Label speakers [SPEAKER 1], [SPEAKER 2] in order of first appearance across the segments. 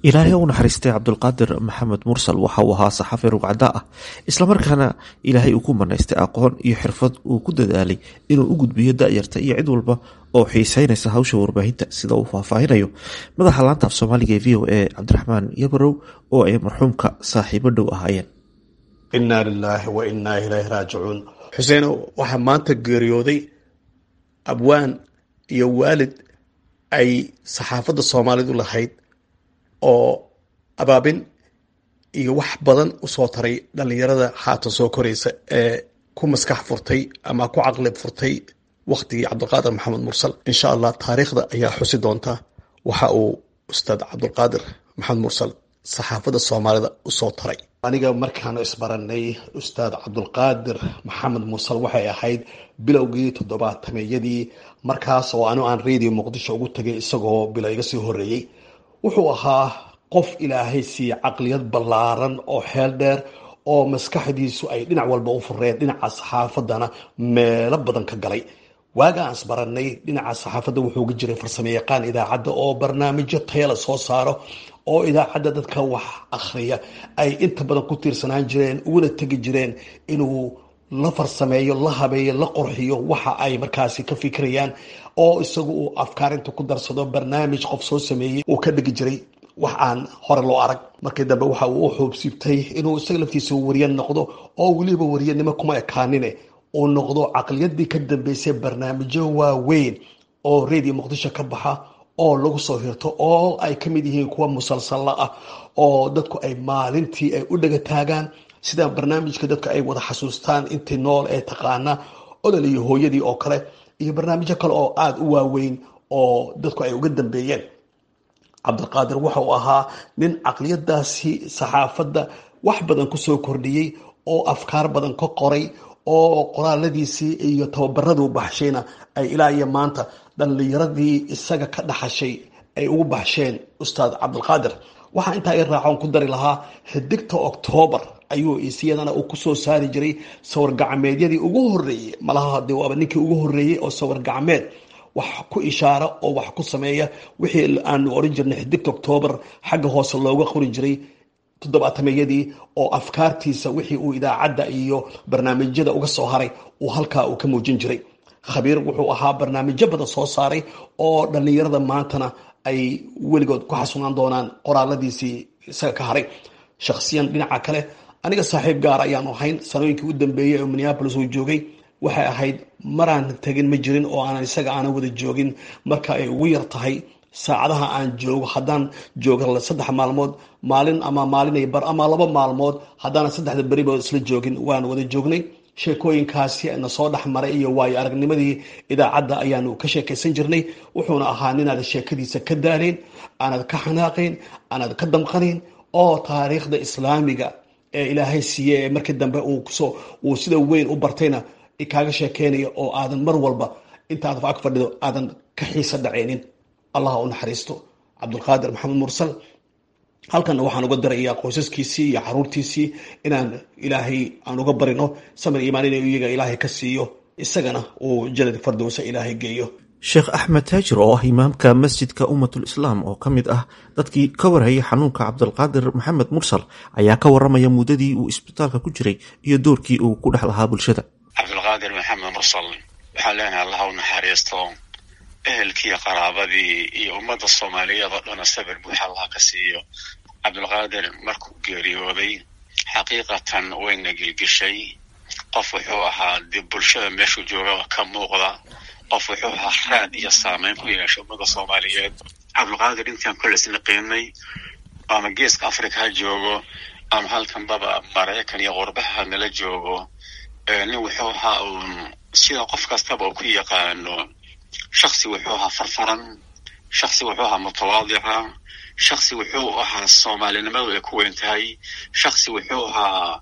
[SPEAKER 1] ilaahay u naxariistay cabdulqaadir maxamed mursal waxa uu ahaa saxafi rugcada ah islamarkaana ilaahay uu ku manaystay aqoon iyo xirfad uu ku dadaalay inuu u gudbiyo da'yarta iyo cid walba oo xiiseynaysa hawsha warbaahinta sida uu faahfaahinayo madaxa laanta af soomaaliga ee v o a cabdiraxmaan yabarow oo ay marxuumka saaxiibo dhow ahaayeen
[SPEAKER 2] innaa lilaahi wa innaa ilaahi raajicuun xuseeno waxaa maanta geeriyooday abwaan iyo waalid ay saxaafadda soomaalidu lahayd oo abaabin iyo wax badan usoo taray dhallinyarada haatan soo koraysa ee ku maskax furtay ama ku caqli furtay wakhtigii cabdulqaadir maxamed mursal insha allah taariikhda ayaa xusi doonta waxa uu ustaad cabdulqaadir maxamed mursal saxaafadda soomaalida usoo taray aniga markaanu isbaranay ustaad cabdulqaadir maxamed mursal waxay ahayd bilowgii toddobaatameyadii markaas oo anu aan radio muqdisho ugu tagay isagoo bilo iga sii horeeyey wuxuu ahaa qof ilaahay siiye caqliyad ballaaran oo xeel dheer oo maskaxdiisu ay dhinac walba u fureen dhinaca saxaafadana meelo badan ka galay waaga aan isbaranay dhinaca saxaafadda wuxuu ga jiray farsamo yaqaan idaacadda oo barnaamijyo tayala soo saaro oo idaacadda dadka wax akhriya ay inta badan ku tiirsanaan jireen uguna tegi jireen inuu la farsameeyo la habeeyo la qorxiyo waxa ay markaasi ka fikirayaan oo isagu uu afkaarinta ku darsado barnaamij qof soo sameeyey uu ka dhigi jiray wax aan hore loo arag markii dambe waxa uu u xoobsiibtay inuu isaga laftiisa wariye noqdo oo weliba wariyanimo kuma ekaanine uu noqdo caqliyadii ka dambeysay barnaamijyo waaweyn oo radio muqdisho ka baxa oo lagu soo hirto oo ay ka mid yihiin kuwa musalsalla ah oo dadku ay maalintii ay u dhaga taagaan sida barnaamijka dadka ay wada xasuustaan intii nool ee taqaana odol iyo hooyadii oo kale iyo barnaamijyo kale oo aada u waaweyn oo dadku ay uga dambeeyeen cabdilqaadir waxa uu ahaa nin caqliyadaasi saxaafadda wax badan kusoo kordhiyey oo afkaar badan ka qoray oo qoraaladiisii iyo tababaraduu baxshayna ay ilaa iyo maanta dhallinyaradii isaga ka dhaxashay ay ugu baxsheen ustaad cabdilqaadir waxaa intaa i raacoon ku dari lahaa xidigta oktoobar ayuu isiyadana uu kusoo saari jiray sawir gacmeedyadii ugu horeeyey malaha hadii waaba ninkii ugu horeeyey oo sawir gacmeed wax ku ishaara oo wax ku sameeya wixii aanu oran jirnay xidigta oktoobar xagga hoose looga qori jiray toddobaatameyadii oo afkaartiisa wixii uu idaacadda iyo barnaamijyada uga soo haray uu halkaa uu ka muujin jiray khabiir wuxuu ahaa barnaamijyo badan soo saaray oo dhallinyarada maantana ay weligood ku xasunaan doonaan qoraaladiisii isaga ka haray shakhsiyan dhinaca kale aniga saaxiib gaar ayaanu ahayn sanooyinkii u dambeeyey oo minneabolis uu joogay waxay ahayd maraan tegin ma jirin oo aanan isaga aanan wada joogin marka ay ugu yar tahay saacadaha aan joogo haddaan joogo saddex maalmood maalin ama maalinay bar ama laba maalmood haddaanan saddexda beriba isla joogin waan wada joognay sheekooyinkaasi na soo dhex maray iyo waayo aragnimadii idaacadda ayaanu ka sheekaysan jirnay wuxuuna ahaa ninaad sheekadiisa ka daalayn aanad ka xanaaqayn aanad ka damqanayn oo taariikhda islaamiga ee ilaahay siiye ee markii dambe uu sida weyn u bartayna kaaga sheekeynaya oo aadan mar walba intaad ag fadhido aadan ka xiisa dhacaynin allah u naxariisto cabdulqaadir maxamed mursal halkanna waxaan uga darayaa qoysaskiisii iyo caruurtiisii inaan ilaahay aan uga barino samir imaan in iyaga ilaahay ka siiyo isagana uu janad fardowsa ilaahay geeyo
[SPEAKER 1] sheekh axmed taajir oo ah imaamka masjidka ummatul islaam oo ka mid ah dadkii ka warhayay xanuunka cabdulqaadir maxamed mursal ayaa ka waramaya muddadii uu isbitaalka ku jiray iyo doorkii uu ku dhex lahaa bulshada
[SPEAKER 3] cabdulqaadir maxamed mursal waxaan leenahay allah u naxariisto ehelkii qaraabadii iyo ummadda soomaaliyeed oo dhana sabir buuxa allah ka siiyo cabdulqaadir markuu geeriyooday xaqiiqatan wayna gilgishay qof wuxuu ahaa dib bulshada meeshuu joogaba ka muuqda qof wuxuu ahaa raad iyo saameyn ku yeesha ummadda soomaaliyeed cabdulqaadir intaan kolleysna qiimnay ama geeska africa ha joogo ama halkanbaba maraykan iyo qurbaha nala joogo nin wuxuu ahaa uun sida qof kastaba uu ku yaqaano shaksi wuxuu ahaa farfaran shaksi wuxuu ahaa mutawaadica shaksi wuxuu ahaa soomaalinimadu ay ku weyn tahay shaksi wuxuu ahaa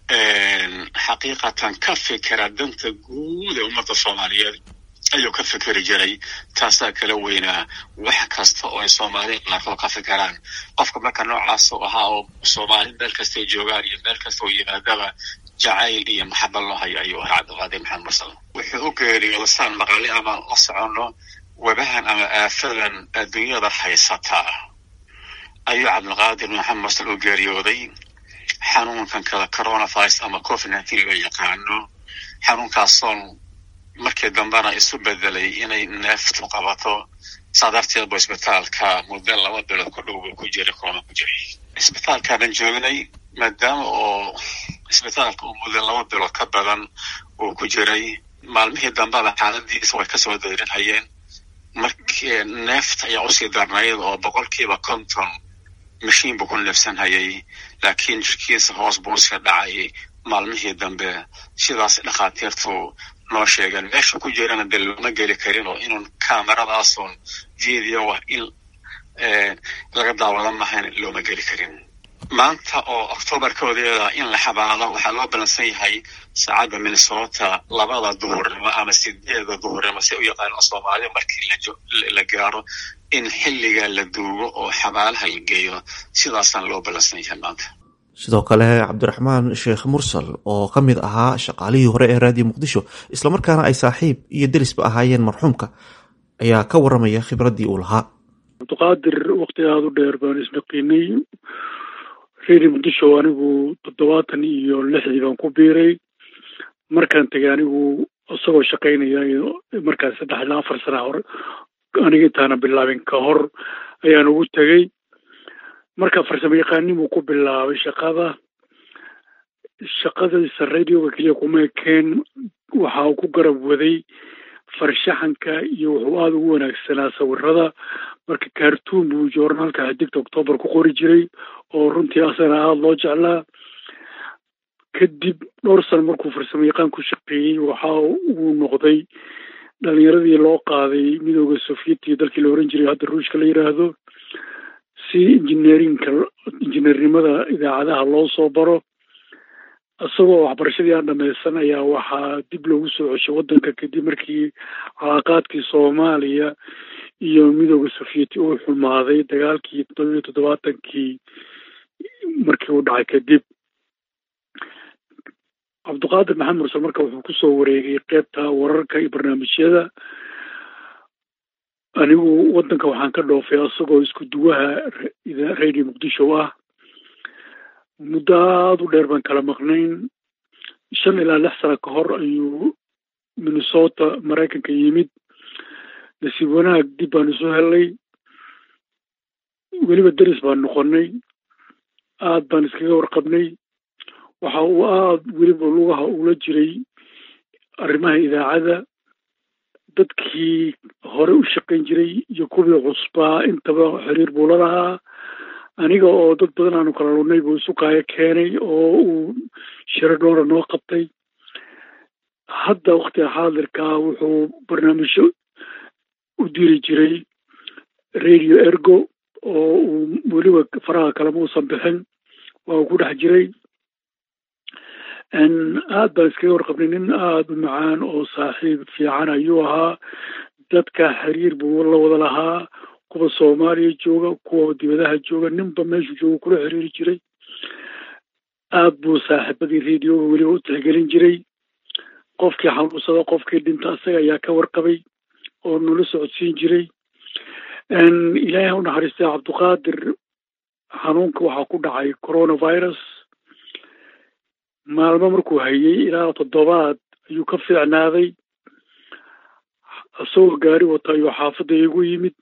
[SPEAKER 3] xaqiiqatan ka fikira danta guud ee ummadda soomaaliyeed ayuu ka fikeri jiray taasaa kala weynaa wax kasta oo ay soomaalida qaarkood ka fikiraan qofka marka noocaas u ahaa oo soomaali meel kastay joogaan iyo meel kasta oo yimaadaba jacayl iyo maxaba loo hayo ayuu ahaa cabdiqaadir maxamed mursal wuxuu u geeriyooda saan maqali ama la soconno webahan ama aafadan adduunyada haysataa ayuu cabdulqaadir maxamed mursal u geeriyooday xanuunkan kale coronavirus ama covid nineteen loo yaqaano xanuunkaasoon markii dambena isu bedelay inay neeftu qabato saa darteed bu isbitaalka muddo laba bilood ku dhow buu ku jiray kooma ku jiray isbitaalkaanan joognay maadaama oo isbitaalka uu muddo laba bilood ka badan uu ku jiray maalmihii dambeba xaaladiisa way kasoo dayrinhayeen markii neefta ayaa usii darnayd oo boqolkiiba konton mashiin buu ku neefsanhayay laakiin jirkiisa hoos buu iska dhacay maalmihii dambe sidaas dhakhaatiirtu noo sheegeen meesha ku jirana dee looma geli karin oo inun kameradaasun video ah in laga daawada mahayn looma geli karin maanta oo octoobar koodeeda in la xabaalo waxaa loo balansan yahay saacadda minnesota labada duhurnimo ama sideeda duhurnimo si u yaqaano soomaalida markii la gaaro in xilliga la duugo oo xabaalaha la geeyo sidaasaan loo balansan yahay maanta
[SPEAKER 1] sidoo kale cabdiraxmaan sheekh mursal oo ka mid ahaa shaqaalihii hore ee raadiyo muqdisho islamarkaana ay saaxiib iyo derisba ahaayeen marxuumka ayaa ka waramaya khibraddii uu lahaa
[SPEAKER 4] cabdiqaadir wakti aada u dheer baan isnaqiinay redio muqdisho anigu toddobaatan iyo lixdii baan ku biiray markaan tegay anigu isagoo shaqaynaya markaan saddex ilaa afar sana hore aniga intaana bilaabin ka hor ayaan ugu tegey marka farsamo yaqaanimuu ku bilaabay shaqada shaqadiisa radioga keliya kuma ekeen waxa uu ku garab waday farshaxanka iyo wuxuu aada ugu wanaagsanaa sawirada marka cartoon buu joornaalka xidigta octoobar ku qori jiray oo runtii asana aada loo jeclaa kadib dhowr sano markuu farsamo yaqaan ku shaqeeyey waxa uu noqday dhalinyaradii loo qaaday midooda sovietiya dalkii la oran jiray hadda ruushka la yidhaahdo si injineerinka injineernimada idaacadaha loo soo baro isagoo waxbarashadii aan dhamaysan ayaa waxaa dib loogu soo ceshay waddanka kadib markii calaaqaadkii soomaaliya iyo midooda sovieti uu xumaaday dagaalkii toddoba iyo toddobaatankii markii uu dhacay kadib cabdiqaadir maxamed mursal marka wuxuu kusoo wareegay qeybta wararka iyo barnaamijyada anigu waddanka waxaan ka dhoofay isagoo isku duwaha radio muqdisho ah muddo aada u dheer baan kala maqnayn shan ilaa lix sano ka hor ayuu minnesota maraykanka yimid nasiib wanaag dib baan isu helnay weliba deris baan noqonnay aad baan iskaga warqabnay waxa uu aada weliba lugaha ula jiray arrimaha idaacada dadkii hore u shaqayn jiray iyo kuwii cusbaa intaba xiriir buu la lahaa aniga oo dad badan aanu kala lunay buu isu kaayo keenay oo uu shiro dhoora noo qabtay hadda waktiga xaadirkaa wuxuu barnaamijyo u diri jiray radio ergo oo uu weliba faraha kalema uusan bixin waa uu ku dhex jiray aad baan iskaga warqabnay nin aada u macaan oo saaxiib fiican ayuu ahaa dadka xiriir buu la wada lahaa kuwa soomaaliya jooga kuwa dibadaha jooga ninba meeshuu jooga kula xiriiri jiray aad buu saaxiibadii radioga weliba u tixgelin jiray qofkii xanuunsada qofkii dhinta isaga ayaa ka warqabay oo nala socodsiin jiray ilaahay ha u naxariistay cabdiqaadir xanuunka waxaa ku dhacay coronavirus maalmo markuu hayay ilaa toddobaad ayuu ka fiicnaaday isagoo gaari wata ayuu xaafadda igu yimid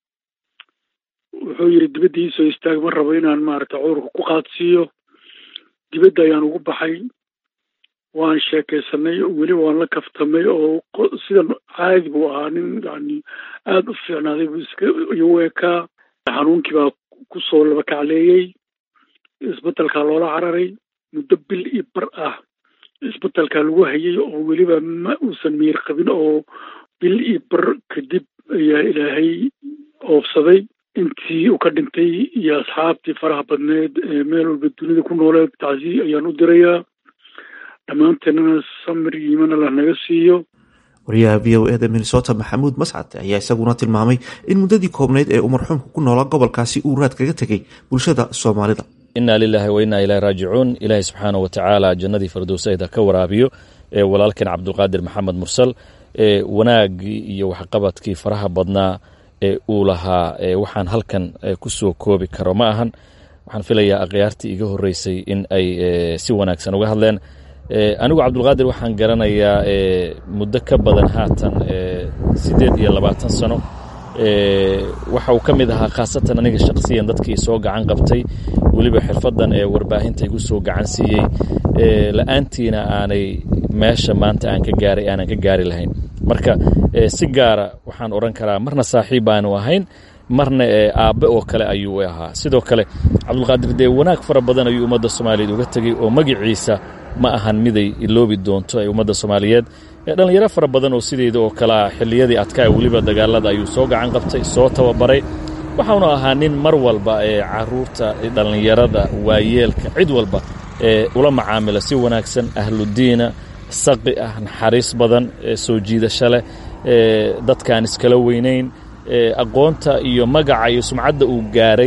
[SPEAKER 4] wuxuu yidhi dibadda iisoo istaag ma rabo inaan maaragtay cudurka ku qaadsiiyo dibadda ayaan ugu baxay waan sheekaysanay weliba waan la kaftamay oo sidan caadi buu ahaa nin yani aada u fiicnaaday buu iska igu ekaa xanuunkii baa kusoo laba kacleeyey isbetelkaa loola cararay muddo bil iyo bar ah isbetelkaa lagu hayay oo weliba ma uusan miir qabin oo bil iyo bar kadib ayaa ilaahay oofsaday intii uu ka dhintay iyo asxaabtii faraha badneed ee meel walba dunida ku nooleed tacsiy ayaan u dirayaa dhammaanteennana samir yiimana la naga siiyo
[SPEAKER 1] wariyaha v o eda minnesota maxamuud mascad ayaa isaguna tilmaamay in muddadii koobnayd ee uu marxuumka ku noolaa gobolkaasi uu raad kaga tegay bulshada soomaalida
[SPEAKER 5] inaa lilaahi wa innaa ilahi raajicuun ilaahay subxaana wa tacaala jannadii firdowsayda ka waraabiyo ee walaalkan cabdulqaadir maxamed mursal ee wanaaggii iyo waxqabadkii faraha badnaa uu lahaa waxaan halkan ku soo koobi karo ma ahan waxaan filayaa akhyaartii iga horreysay in ay si wanaagsan uga hadleen anigu cabdulqaadir waxaan garanayaa muddo ka badan haatan siddeed iyo labaatan sano waxa uu ka mid ahaa khaasatan aniga shakhsiyan dadkii soo gacan qabtay weliba xirfaddan ee warbaahinta igu soo gacan siiyey la-aantiina aanay meesha maanta aan ka gaaray aanan ka gaari lahayn marka si gaara waxaan odhan karaa marna saaxiib baanu ahayn marna aabbe oo kale ayuu ahaa sidoo kale cabdulqaadir dee wanaag fara badan ayuu ummadda soomaaliyeed uga tegey oo magiciisa ma ahan miday iloobi doonto ee ummadda soomaaliyeed dhallinyaro fara badan oo sideeda oo kalea xilliyadii adkaa weliba dagaalada ayuu soo gacan qabtay soo tababaray waxaanu ahaa nin mar walba ee caruurta dhallinyarada waayeelka cid walba ee ula macaamila si wanaagsan ahludiina saqi ah naxariis badan soo jiidasho leh dadkaan iskala weynayn aqoonta iyo magaca iyo sumcadda uu gaaray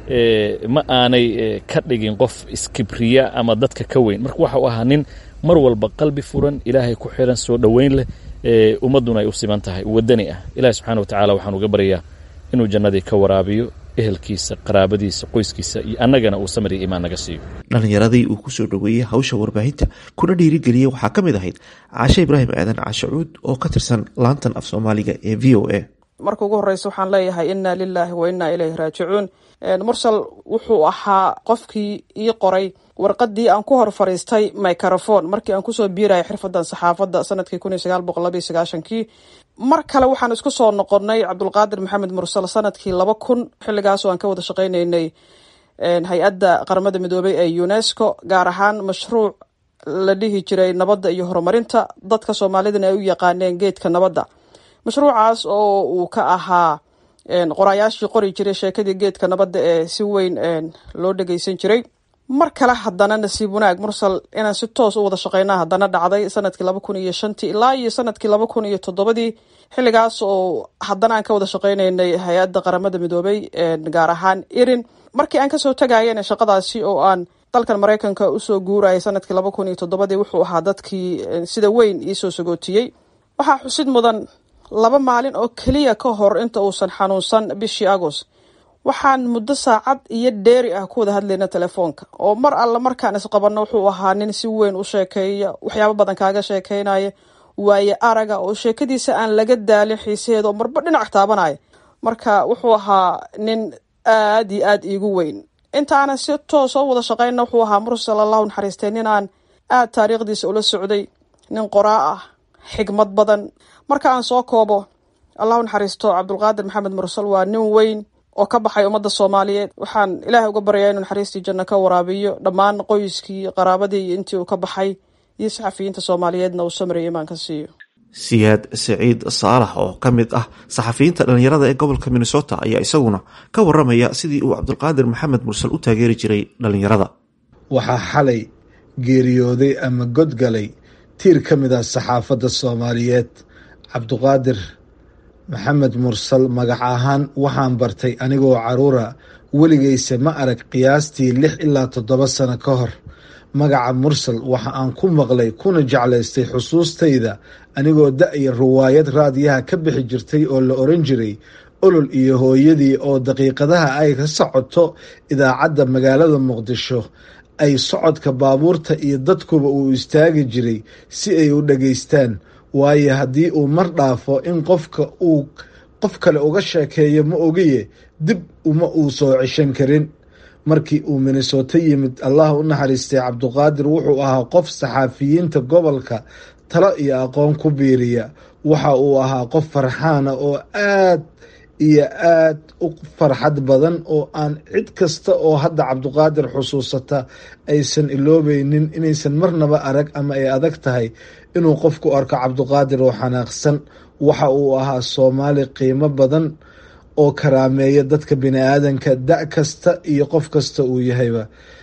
[SPEAKER 5] ma aanay ka dhigin qof iskibriya ama dadka ka weyn marka waxa uu ahaa nin mar walba qalbi furan ilaahay ku xiran soo dhoweyn leh ummadduna ay u siman tahay wadani ah ilahi subxana wa tacala waxaan uga baryaa inuu jannadii ka waraabiyo ehelkiisa qaraabadiisa qoyskiisa iyo annagana uu samir iyo imaan naga siiyo
[SPEAKER 1] dhallinyaradii uu ku soo dhoweeyey hawsha warbaahinta kuna dhiirigeliyey waxaa ka mid ahayd caashe ibraahim aadan caashacuud oo ka tirsan laantan af soomaaliga ee v o a
[SPEAKER 6] marka ugu horreysa waxaan leeyahay inna lilaahi wa inna ilayhi raajicuun mursal wuxuu ahaa qofkii ii qoray warqadii aan ku hor fariistay microfon markii aan kusoo biiraya xirfadan saxaafadda sanadkii kun iyo sagaal boqol labaiyo sagaashankii mar kale waxaan isku soo noqonnay cabdulqaadir maxamed mursal sanadkii laba kun xilligaasoo aan ka wada shaqaynaynay hay-adda qaramada midoobay ee unesco gaar ahaan mashruuc la dhihi jiray nabadda iyo horumarinta dadka soomaalidana ay u yaqaaneen geedka nabadda mashruucaas oo uu ka ahaa qoraayaashii qori jiray sheekadii geedka nabadda ee si weyn loo dhageysan jiray mar kale haddana nasiib wanaag mursal inaan si toos u wada shaqeyna haddana dhacday sanadkii laba kun iyo shantii ilaa iyo sanadkii laba kun iyo toddobadii xilligaas oo haddana aan ka wada shaqeynaynay hay-adda qaramada midoobay gaar ahaan irin markii aan kasoo tagayana shaqadaasi oo aan dalkan mareykanka usoo guurayay sanadkii laba kun iyo toddobadii wuxuu ahaa dadkii sida weyn iisoo sagootiyey waxaa xusid mudan laba maalin oo keliya ka hor inta uusan xanuunsan bishii agost waxaan muddo saacad iyo dheeri ah ku wada hadlayna telefoonka oo mar alla markaan isqabanno wuxuu ahaa nin si weyn u sheekeeya waxyaabo badan kaaga sheekeynaya waaye araga oo sheekadiisa aan laga daalin xiisaheeda oo marba dhinac taabanaya marka wuxuu ahaa nin aad iyo aad iigu weyn intaanan si toos oo wada shaqeyna wuxuu ahaa mursal allahu naxariistay nin aan aad taariikhdiisa ula socday nin qoraa ah xigmad badan marka aan soo koobo allahu naxariisto cabdulqaadir maxamed mursal waa nin weyn oo ka baxay ummadda soomaaliyeed waxaan ilaahay uga baryaa inuu naxariistii janno ka waraabiyo dhammaan qoyskii qaraabadii iyo intii uu ka baxay iyo saxafiyiinta soomaaliyeedna uu samriya imaan ka siiyo
[SPEAKER 1] siyaad saciid saalax oo ka mid ah saxafiyiinta dhallinyarada ee gobolka minnesota ayaa isaguna ka waramaya sidii uu cabdulqaadir maxamed mursal u taageeri jiray dhallinyarada
[SPEAKER 7] waxaa xalay geeriyooday ama godgalay tiir ka mid ah saxaafadda soomaaliyeed cabduqaadir maxamed mursal magac ahaan waxaan bartay anigoo caruura weligayse ma arag qiyaastii lix ilaa toddoba sano ka hor magaca mursal waxa aan ku maqlay kuna jeclaystay xusuustayda anigoo da-ya riwaayad raadiyaha ka bixi jirtay oo la oran jiray olol iyo hooyadii oo daqiiqadaha ay ka socoto idaacadda magaalada muqdisho ay socodka baabuurta iyo dadkuba uu istaagi jiray si ay u dhageystaan waayo haddii uu mar dhaafo in qofka uu qof kale uga sheekeeyo ma ogiye dib uma uu soo ceshan karin markii uu minnesoto yimid allah u naxariistay cabduqaadir wuxuu ahaa qof saxaafiyiinta gobolka talo iyo aqoon ku biiriya waxa uu ahaa qof farxaana oo aad iyo aad u farxad badan oo aan cid kasta oo hadda cabduqaadir xusuusata aysan iloobeynin inaysan marnaba arag ama ay adag tahay inuu qofku arko cabduqaadir oo xanaaqsan waxa uu ahaa soomaali qiimo badan oo karaameeya dadka bini-aadanka da kasta iyo qof kasta uu yahayba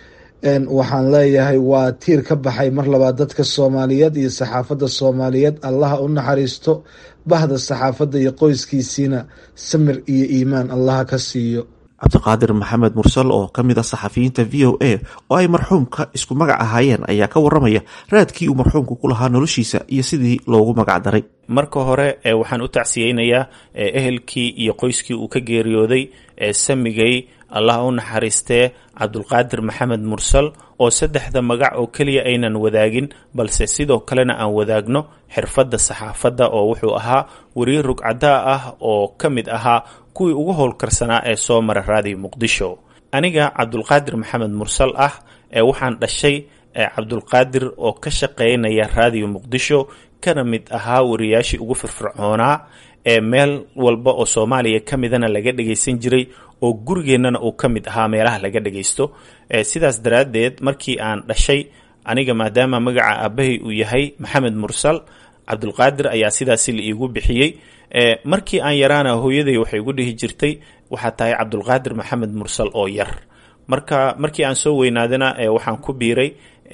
[SPEAKER 7] waxaan leeyahay waa tiir ka baxay mar labaad dadka soomaaliyeed iyo saxaafadda soomaaliyeed allaha u naxariisto bahda saxaafadda iyo qoyskiisiina samir iyo iimaan allaha ka siiyo
[SPEAKER 1] cabdiqaadir maxamed mursal oo ka mid ah saxafiyiinta v o a oo ay marxuumka isku magac ahaayeen ayaa ka waramaya raadkii uu marxuumku ku lahaa noloshiisa iyo sidii loogu magac daray
[SPEAKER 8] marka hore waxaan u tacsiyeynayaa ehelkii iyo qoyskii uu ka geeriyooday samigay allah u naxariistee cabdulqaadir maxamed mursal oo saddexda magac oo keliya aynan wadaagin balse sidoo kalena aan wadaagno xirfadda saxaafadda oo wuxuu ahaa weriye rugcadaa ah oo ka mid ahaa kuwii ugu howlkarsanaa ee soo mara raadiyo muqdisho aniga cabdulqaadir maxamed mursal ah ee waxaan dhashay cabdulqaadir oo ka shaqaynaya raadiyo muqdisho kana mid ahaa wariyaashii ugu firfircoonaa ee meel walba oo soomaaliya ka midana laga dhagaysan jiray oo gurigeennana uu ka mid ahaa meelaha laga dhagaysto sidaas daraaddeed markii aan dhashay aniga maadaama magaca aabahay uu yahay maxamed mursal cabdulqaadir ayaa sidaasi la iigu bixiyey markii aan yaraana hooyaday waxay igu dhihi jirtay waxaa tahay cabdulqaadir maxamed mursal oo yar marka markii aan soo weynaadana waxaan ku biiray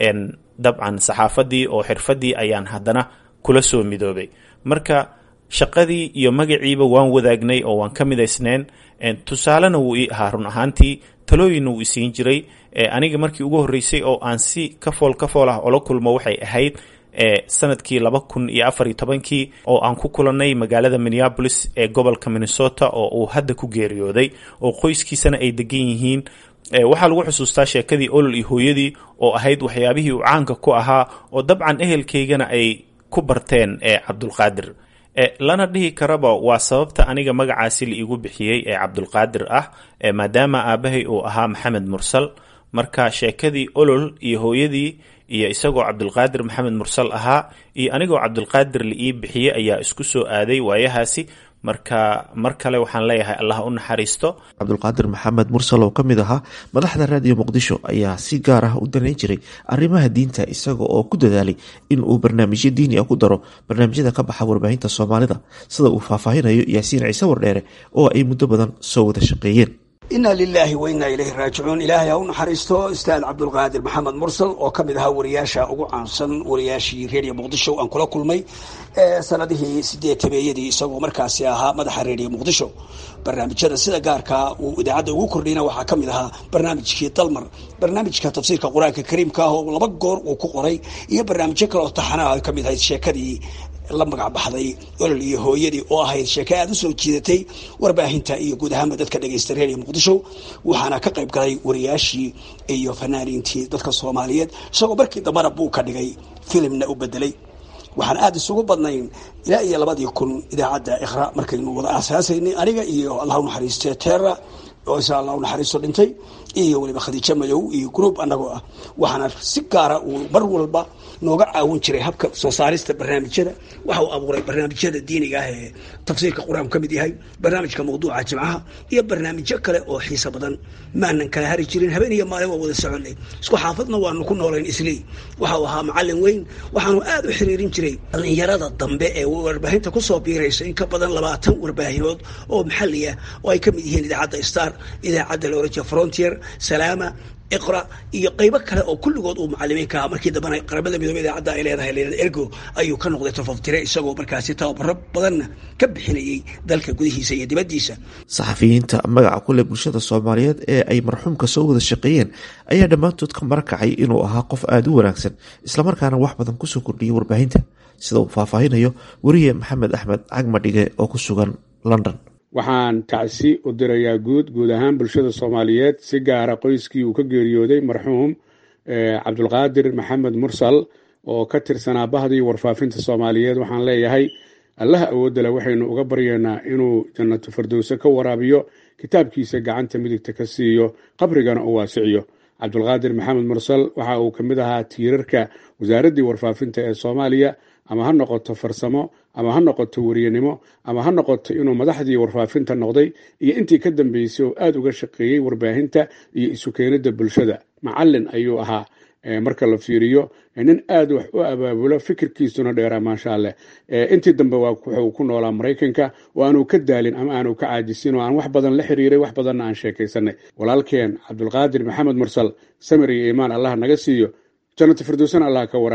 [SPEAKER 8] dabcan saxaafadii oo xirfadii ayaan haddana kula soo midoobay marka shaqadii iyo magaciiba waan wadaagnay oo waan ka midaysneen tusaalena wuu ii ahaa run ahaantii talooyinna wuu isiin jiray aniga markii ugu horreysay oo aan si kafool kafool ah ola kulmo waxay ahayd sanadkii laba kun iyo afar iyo tobankii oo aan ku kulannay magaalada minneabolis ee gobolka minnesota oo uu hadda ku geeriyooday oo qoyskiisana ay degan yihiin waxaa lagu xusuustaa sheekadii olol iyo hooyadii oo ahayd waxyaabihii uu caanka ku ahaa oo dabcan ehelkaygana ay ku barteen cabdulqaadir lana dhihi karaba waa sababta aniga magacaasi la iigu bixiyey ee cabdulqaadir ah maadaama aabahay uu ahaa maxamed mursal marka sheekadii olol iyo hooyadii iyo isagoo cabdulqaadir maxamed mursal ahaa iyo anigoo cabdulqaadir la ii bixiyey ayaa isku soo aaday waayahaasi marka mar kale waxaan leeyahay allah u naxariisto
[SPEAKER 1] cabdulqaadir maxamed mursal oo ka mid ahaa madaxda raadiyo muqdisho ayaa si gaar ah u danayn jiray arrimaha diinta isaga oo ku dadaalay in uu barnaamijyo diini ah ku daro barnaamijyada ka baxa warbaahinta soomaalida sida uu faahfaahinayo yaasiin ciise wardheere oo ay muddo badan soo wada shaqeeyeen
[SPEAKER 9] inna lilaahi wa innaa ilayhi raajicuun ilaahay ha u naxariisto ustaad cabdulqaadir maxamed mursal oo ka mid ahaa wariyaasha ugu caansan wariyaashii reediyo muqdisho aan kula kulmay sanadihii sideetameeyadii isagoo markaasi ahaa madaxa reediyo muqdisho barnaamijyada sida gaarkaa uu idaacadda ugu kordhiyna waxaa ka mid ahaa barnaamijkii dalmar barnaamijka tafsiirka qur-aanka kariimka ah oo laba goor uu ku qoray iyo barnaamijyo kale oo taxanaha ay ka mid ahayd sheekadii la magac baxday olol iyo hooyadii oo ahayd sheeke aada u soo jiidatay warbaahinta iyo guud ahaanba dadka dhegaysta reeriya muqdisho waxaana ka qayb galay wariyaashii iyo fanaaniintii dadka soomaaliyeed isagoo markii dambana buu ka dhigay filimna u bedelay waxaan aada isugu badnayn ilaa iyo labadii kun idaacadda ikhra markaynu wada aasaasaynay aniga iyo allah u naxariistee teera oo isa allah u naxariisto dhintay iyo weliba khadiijo madow iyo group annagoo ah waxaana si gaara uu mar walba nooga caawin jiray habka soo saarista barnaamijyada waxa uu abuuray barnaamijyada diiniga ah ee tafsiirka qur-aanku ka mid yahay barnaamijka mawduuca jimcaha iyo barnaamijyo kale oo xiiso badan maanan kala hari jirin habeen iyo maalin waa wada soconay isku xaafadna waanu ku noolayn islii waxa uu ahaa macalin weyn waxaanu aada u xiriirin jiray dhallinyarada dambe ee warbaahinta kusoo biiraysa in ka badan labaatan warbaahinood oo maxali ah oo ay ka mid yihiin idaacadda star idaacadda laoranjiya frontier salaama iqra iyo qaybo kale oo kulligood uu macalimiinka aha markii dambena qaramada midoobe idaacadda ay leedahay leedahay ergo ayuu ka noqday tafaftire isagoo markaasi tababaro badanna ka bixinayay dalka gudihiisa iyo dibaddiisa
[SPEAKER 1] saxafiyiinta magaca ku leh bulshada soomaaliyeed ee ay marxuumka soo wada shaqeeyeen ayaa dhammaantood ka marakacay inuu ahaa qof aada u wanaagsan islamarkaana wax badan kusoo kordhiyay warbaahinta sida uu faahfaahinayo weriye maxamed axmed cagmadhige oo ku sugan london
[SPEAKER 10] waxaan tacsi u dirayaa guud guud ahaan bulshada soomaaliyeed si gaara qoyskii uu ka geeriyooday marxuum cabdulqaadir maxamed mursal oo ka tirsanaa bahdii warfaafinta soomaaliyeed waxaan leeyahay allaha awoodda leh waxaynu uga baryaynaa inuu jannatu fardowse ka waraabiyo kitaabkiisa gacanta midigta ka siiyo qabrigana u waasiciyo cabdulqaadir maxamed mursal waxa uu ka mid ahaa tiirarka wasaaraddii warfaafinta ee soomaaliya ama ha noqoto farsamo ama ha noqoto weriyenimo ama ha noqoto inuu madaxdii warfaafinta noqday iyo intii ka dambeysay oo aada uga shaqeeyey warbaahinta iyo isu keenidda bulshada macalin ayuu ahaa marka la fiiriyo nin aada wax u abaabulo fikirkiisuna dheeraa maasha alleh intii dambe wuxuu ku noolaa maraykanka oo aanu ka daalin ama aanu ka caajisin oo aan wax badan la xiriiray wax badanna aan sheekaysanay walaalkeen cabdulqaadir maxamed mursal samir iyo iimaan allah naga siiyo jannatu firdowsana allah ka waraabiyo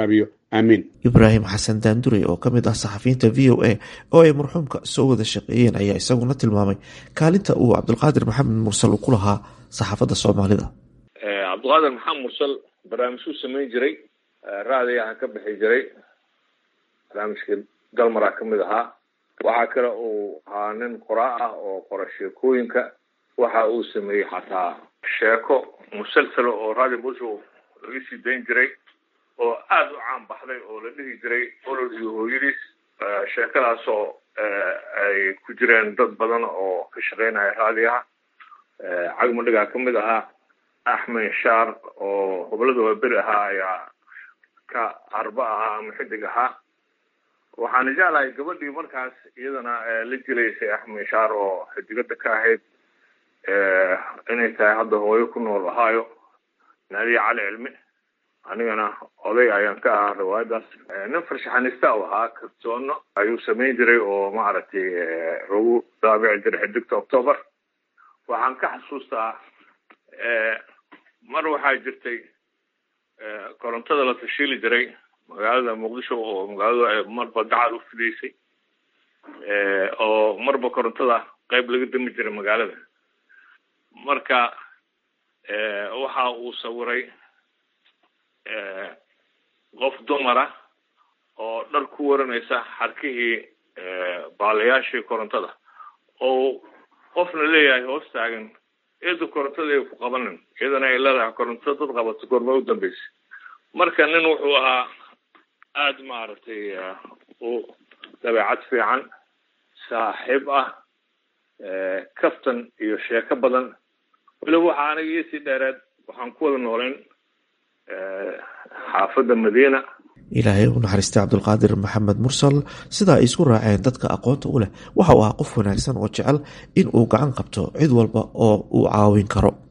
[SPEAKER 10] aamiin
[SPEAKER 1] ibraahim xasan daandurey oo ka mid ah saxafiyiinta v o a oo ay marxuumka soo wada shaqeeyeen ayaa isaguna tilmaamay kaalinta uu cabdulqaadir maxamed mursal uu ku lahaa saxaafadda soomaalida
[SPEAKER 11] cabdulqaadir maxamed mursal barnaamijkuu samayn jiray raadiyaha ka bixi jiray barnaamijkii dalmara ka mid ahaa waxaa kale uu ahaa nin qoraa ah oo qora sheekooyinka waxa uu sameeyey xataa sheeko musalsala oo radio muqdisho laga sii dayn jiray oo aada u caan baxday oo la dhihi jiray olol iyo hooyadiis sheekadaas oo ay ku jireen dad badan oo ka shaqeynaya raadiyaha cagmadhigaa ka mid ahaa axmed shaar oo hoblada waaberi ahaa ayaa ka arba ahaa ama xidig ahaa waxaana jeclahay gabadhii markaas iyadana la jilaysay axmed shaar oo xidigada ka ahayd inay tahay hadda hooyo ku nool ahaayo naadiya cali cilmi anigana oday ayaan ka ahaa riwaayadaas nin farshaxanista u ahaa kartoono ayuu samayn jiray oo maaragtay lagu daabici jiray xidigta october waxaan ka xasuustaa mar waxaa jirtay korontada la tashiili jiray magaalada muqdisho oo magaaladu marba gacal u fidaysay oo marba korontada qayb laga dami jiray magaalada marka waxa uu sawiray qof dumara oo dhar ku waranaysa xarkihii baalayaashii korontada oo qofna leeyahay hoos taagan iyada korontada ay ku qabanin iyadana ay leedahay koronto dad qabato goorma u dambeysay marka nin wuxuu ahaa aada maaragtay u dabeecad fiican saaxiib ah kaftan iyo sheeko badan weliba waxaa aniga iisii dheereed waxaan ku wada noolayn xaafadda madiina
[SPEAKER 1] ilaahay u naxariistay cabdulqaadir maxamed mursal sidaa ay isku raaceen dadka aqoonta u leh waxa uu ahaa qof wanaagsan oo jecel in uu gacan qabto cid walba oo uu caawin karo